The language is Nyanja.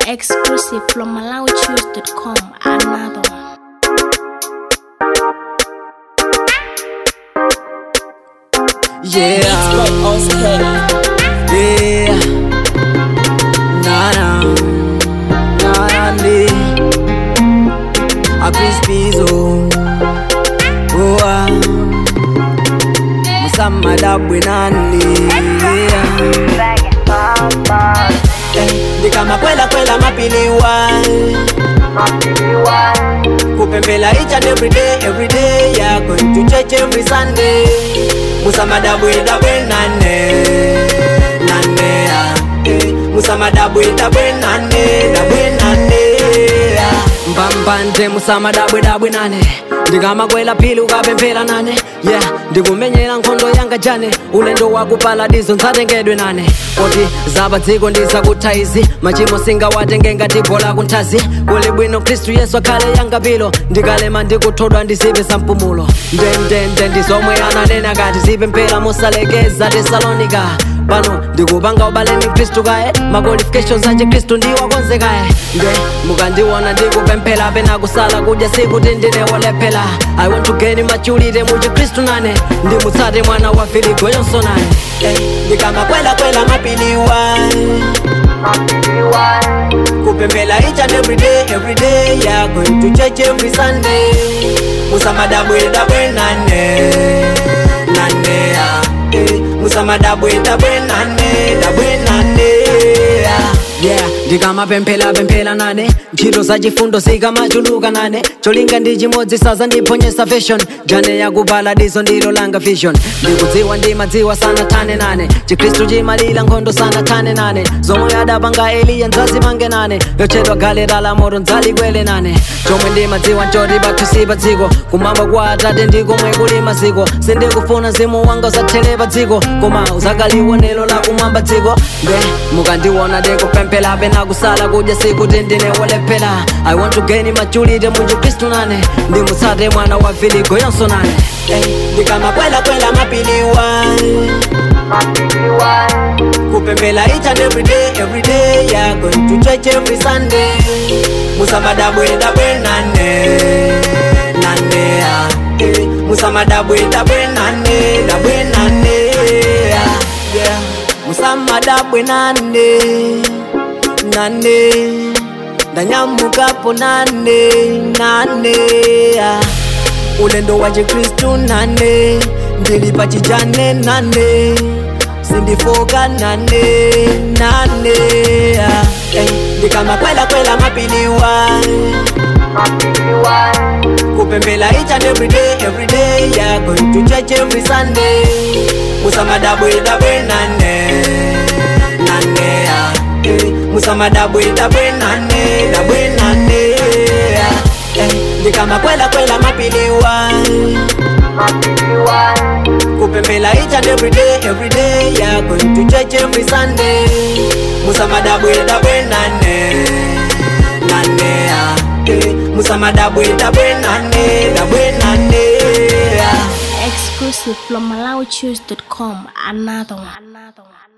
Exclusive from MalawiChoose.com. Another one. Yeah. Yeah. Nah, nah. Nah, nah, nee. A Crispizo. Oh, ah. Musamma dabwe nani. Yeah. Ndikama kwela kwela mapiliwa kupembela each and every day every day yeah going to church every sunday musamadabwe dabwe nane nane yeah. eh. musamadabwe dabwe nane dabwe nane yeah. mpampante musamadabwe dabwe nane ndikamakwela phili ukapemphera nane yeah ndikumenyera nkhondo yanga jane ulendo wakuparadizo ntsatengedwe nane poti zapa dziko ndizakutha machimo singawatenge ngati bola kunthazi kuli bwino khristu yesu akhale yanga pilo ndikalema ndikuthodwa ndizipe sampumulo ndendende ndizomwe ananena kati zipemphera mosalekeza tesalonika pano ndikupanga ubale ndi khristu kaye maqualifications ache khristu ndiwakonze kaye nde mukandiona ndikupemphera pena kusala kudya sikuti ndine wolephera i want to gain maturity mu chikhristu nane ndimutsate mwana wa filigo yonso nane Eh, ndikamakwelakwela mapiliwa kupembela each and every day every day yeah going to church every sunday musamadabwedabwe nane nane yeah. eh, musamadabwedabwe nane dabwe nane yeah. yeah ndikamapemphera pemphera nane ntchito zachifundo zikamachuluka nane cholinga ndi chimodzi saza ndiphonyesa fashion jane yakuparadizo ndilo langa vision ndikudziwa ndimadziwa sanathane nane chikhristu chimalira nkhondo sanathane nane zomwe adapanga eliya nzazimange nane yotchedwa galeta la moto ndzalikwele nane chomwe ndimadziwa nchoti pathu si pa dziko kumwamba kwa atate ndikomwe kuli maziko sindikufuna mzimu wanga uzathele pa dziko koma uzakaliwonelo la kumwamba dziko nde mukandiona ndikupemphera pena kusala kudya sikuti ndine wolephera i want to gain maturity mu chikhristu nane ndimutsate mwana wa filigo yonso nane Eh, ndikamakwelakwela mapiliwa kupembela each and every day every day yeah going to church every sunday musamadabwedabwe nane nane yeah. eh, musamadabwedabwe nane dabwe nane yeah. yeah. musamadabwe nane nane ndanyamukapo nane nane yeah. ulendo wa chikristu nane ndili pa chijane nane sindifoka nane nane ah, eh, ndikamakwelakwela mapiliwa kupembela each and every day every day yeah going to church every sunday musamadabwedabwe nane nane ah, eh, musamadabwedabwe nane dabwe nane ah, eh, ndikamakwelakwela mapiliwa kupembela each and every day every day yeah going to church every sunday musamadabwedabwe nane nane ah, eh, musamadabwedabwe nane dabwe nane ah. Exclusive from MalawiChoose.com. Another one. Another one.